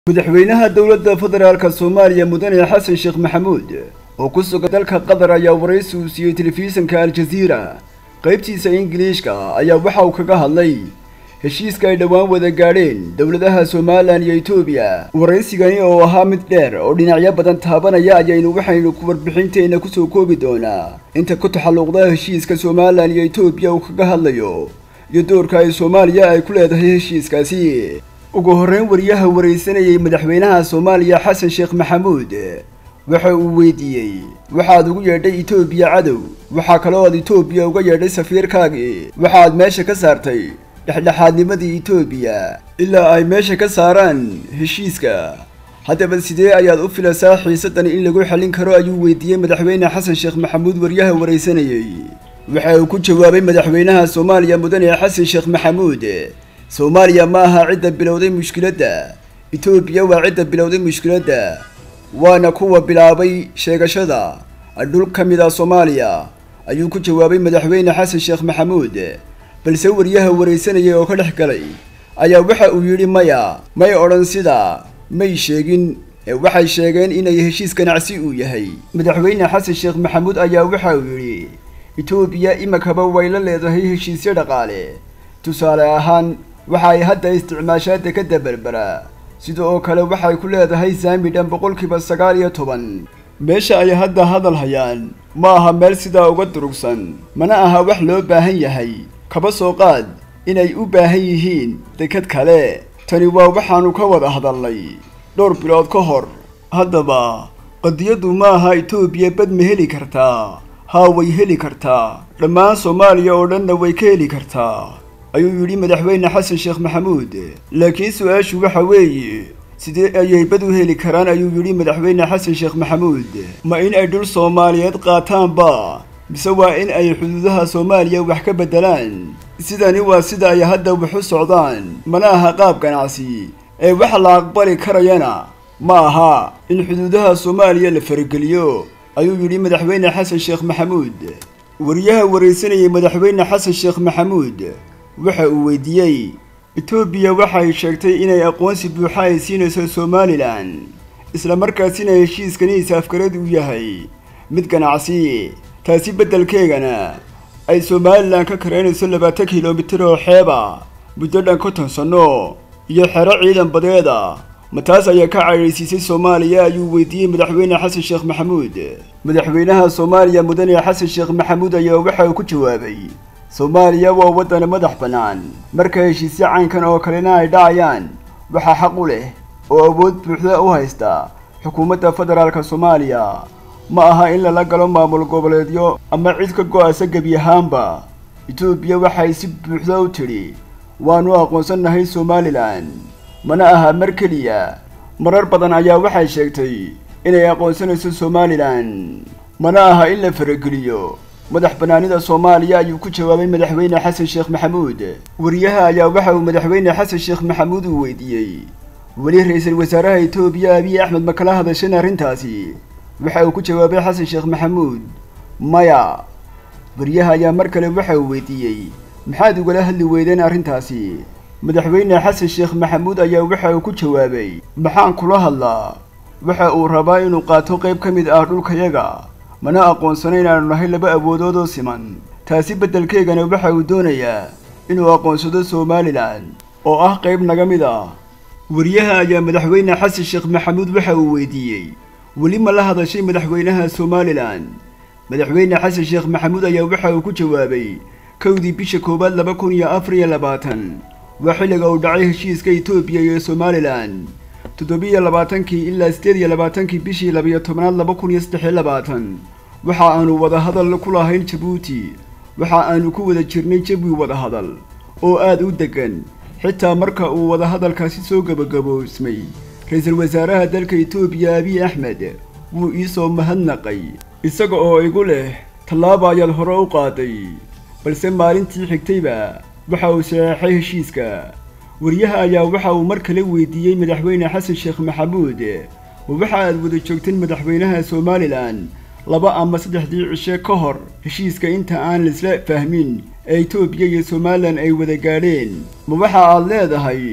madaxweynaha dowladda federaalka soomaaliya mudane xasan sheekh maxamuud oo ku sugan dalka qatar ayaa waraysi uu siiyey telefishinka al-jaziira qaybtiisa ingiliishka ayaa waxa uu kaga hadlay heshiiska ay dhowaan wada gaadheen dowladaha somalilan iyo etoobiya waraysigani oo ahaa mid dheer oo dhinacyo badan taabanaya ayaynu waxaynu ku warbixinteenna kusoo koobi doonaa inta ku taxalluqda heshiiska somalilan iyo etoobiya uu kaga hadlayo iyo doorka ay soomaaliya ay ku leedahay heshiiskaasi ugu horreyn wariyaha waraysanayay madaxweynaha soomaaliya xasan sheekh maxamuud waxa uu weydiiyey waxaad ugu yeedhay etoobiya cadow waxaa kaloo aad etoobiya uga yeedhay safiirkaagii waxaad meesha ka saartay dhexdhexaadnimadii etoobiya ilaa ay meesha ka saaraan heshiiska haddaba sidee ayaad u filaysaa xiisaddan in lagu xallin karo ayuu weydiiyey madaxweyne xasan sheekh maxamuud wariyaha waraysanayey waxa uu ku jawaabay madaxweynaha soomaaliya mudane xasan sheekh maxamuud soomaaliya ma aha cidda bilowday mushkiladda etoobiya waa cidda bilowday mushkiladda waana kuwa bilaabay sheegashada dhul ka mid a soomaaliya ayuu ku jawaabay madaxweyne xasan sheekh maxamuud balse wariyaha waraysanayay oo ka dhex galay ayaa waxa uu yidhi maya may odhan sida may sheegin ee waxay sheegeen inay heshiis ganacsi uu yahay madaxweyne xasan sheekh maxamuud ayaa waxa uu yidhi etoobiya imikaba way la leedahay heshiisyo dhaqaale tusaale ahaan waxa ay hadda isticmaashaa dekadda berbera sida oo kale waxay ku leedahay saami dhan boqolkiiba sagaal iyo toban meesha ay hadda hadal hayaan ma aha meel sidaa uga durugsan mana aha wax loo baahan yahay kaba soo qaad inay u baahan yihiin dekad kale tani waa waxaannu ka wada hadalnay dhowr bilood ka hor haddaba qadiyaddu ma aha etoobiya bad ma heli kartaa haa way heli kartaa dhammaan soomaaliya oo dhanna way ka heli kartaa ayuu yidhi madaxweyne xasan sheekh maxamuud laakiin su-aashu waxa weeye sidee ayay bad u heli karaan ayuu yidhi madaxweyne xasan sheekh maxamuud ma in ay dhul soomaaliyeed qaataanba mise waa in ay xuduudaha soomaaliya wax ka beddelaan sidani waa sida ay hadda wax u socdaan mana aha qaab ganacsi ee wax la aqbali karayana ma aha in xuduudaha soomaaliya la farageliyo ayuu yidhi madaxweyne xasan sheekh maxamuud wariyaha waraysanayay madaxweyne xasan sheekh maxamuud waxa uu weydiiyey etoobiya waxay sheegtay inay aqoonsi buuxa ay siinayso somalilan islamarkaasina heshiiskani isaafgarad uu yahay mid ganacsi taasi beddelkeegana ay somalilan ka karaynayso labaatan kilomitir oo xeeba muddo dhan konton sanno iyo xero ciidan badeeda ma taas ayaa ka caydhaysiisay soomaaliya ayuu weydiiyey madaxweyne xasan sheekh maxamuud madaxweynaha soomaaliya mudane xasan sheekh maxamuud ayaa waxa uu ku jawaabay soomaaliya waa waddan madax bannaan marka heshiisyo caynkan oo kalena ay dhacayaan waxaa xaq u leh oo awood buuxda u haysta xukuumadda federaalka soomaaliya ma aha in lala galo maamul goboleedyo ama cid ka go-asa gebi ahaanba etoobiya waxay si buuxda u tidhi waannu aqoonsannahay somalilan mana aha mar keliya marar badan ayaa waxay sheegtay inay aqoonsanayso somalilan mana aha in la farageliyo madax bannaanida soomaaliya ayuu ku jawaabay madaxweyne xasan sheekh maxamuud wariyaha ayaa waxa uu madaxweyne xasan sheekh maxamuud uu weydiiyey weli ra-iisul wasaaraha etoobiya abiy axmed ma kala hadasheen arrintaasi waxa uu ku jawaabay xasan sheekh maxamuud maya wariyaha ayaa mar kale waxa uu weydiiyey maxaad ugala hadli weydeen arrintaasi madaxweyne xasan sheekh maxamuud ayaa waxa uu ku jawaabay maxaan kula hadlaa waxa uu rabaa inuu qaato qayb ka mid ah dhulkayaga mana aqoonsano inaanu nahay laba awoodood oo siman taasi beddelkeegana waxa uu doonayaa inuu aqoonsado somalilan oo ah qayb naga mid ah wariyaha ayaa madaxweyne xasan sheekh maxamuud waxa uu weydiiyey weli ma la hadashay madaxweynaha somalilan madaxweyne xasan sheekh maxamuud ayaa waxa uu ku jawaabay kowdii bisha koowaad laba kun iyo afar iyo labaatan waa xilliga uu dhacay heshiiska etoobiya iyo somalilan toddobiyo labaatankii ilaa siddeed iyo labaatankii bishii labiyo tobnaad laba kun iyo saddex iyo labaatan waxa aanu wadahadal ku lahayn jabuuti waxa aanu ku wada jirnay jawi wadahadal oo aad u deggan xitaa marka uu wadahadalkaasi soo gebagaboosmay ra-iisul wasaaraha dalka etoobiya abiy axmed wuu iisoo mahadnaqay isaga oo igu leh tallaaba ayaad hore u qaaday balse maalintii xigtayba waxa uu saxeexay heshiiska wariyaha ayaa waxa uu mar kale weydiiyey madaxweyne xasan sheekh maxamuud ma waxa aad wada joogteen madaxweynaha somalilan laba ama saddexdii cishe ka hor heshiiska inta aan laisla fahmin ee etoobiya iyo somalilan ay wada gaadheen ma waxa aad leedahay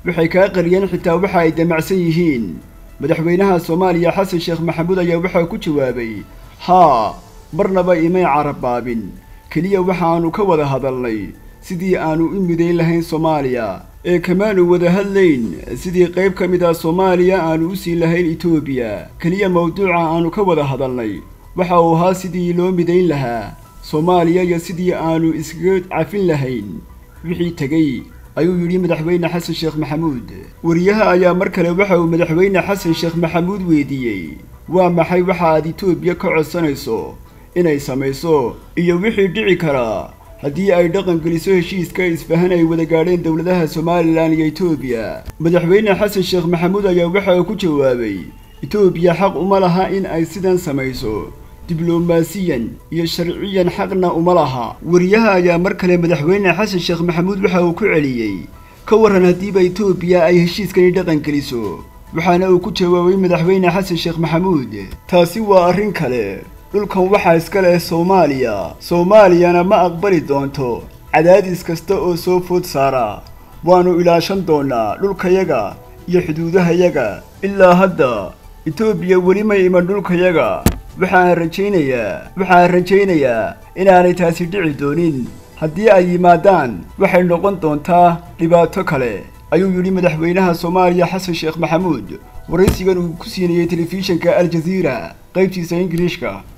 waxay kaa qariyeen xitaa waxa ay damacsan yihiin madaxweynaha soomaaliya xasan sheekh maxamuud ayaa waxaa ku jawaabay haa marnaba imay carabaabin keliya waxaannu ka wada hadalnay sidii aannu u midayn lahayn soomaaliya ee kamaanu wada hadlayn sidii qayb ka mid ah soomaaliya aannu u siin lahayn etoobiya keliya mawduuca aannu ka wada hadalnay waxa uu ahaa sidii loo midayn lahaa soomaaliya iyo sidii aannu iskaga cafin lahayn wixii tegey ayuu yidhi madaxweyne xasan sheekh maxamuud wariyaha ayaa mar kale waxa uu madaxweyne xasan sheekh maxamuud weydiiyey waa maxay waxa aad etoobiya ka codsanayso inay samayso iyo wixii dhici karaa haddii ay dhaqan geliso heshiiska isfahan ay wada gaadheen dowladaha somalilan iyo etoobiya madaxweyne xasan sheekh maxamuud ayaa waxa uu ku jawaabay etoobiya xaq uma laha in ay sidan samayso diblomaasiyan iyo sharciyan xaqna uma laha wariyaha ayaa mar kale madaxweyne xasan sheekh maxamuud waxa uu ku celiyey ka waran haddiiba etoobiya ay heshiiskani dhaqan geliso waxaana uu ku jawaabay madaxweyne xasan sheekh maxamuud taasi waa arrin kale dhulkan waxaa iska leh soomaaliya soomaaliyana ma aqbali doonto cadaadis kasta oo soo food saara waannu ilaashan doonnaa dhulkayaga iyo xuduudahayaga ilaa hadda etoobiya weli may iman dhulkayaga waxaan rajaynayaa waxaan rajaynayaa inaanay taasi dhici doonin haddii ay yimaadaan waxay noqon doontaa dhibaato kale ayuu yidhi madaxweynaha soomaaliya xasan sheekh maxamuud waraysigan uu ku siinayey telefishinka aljaziira qaybtiisa ingiliishka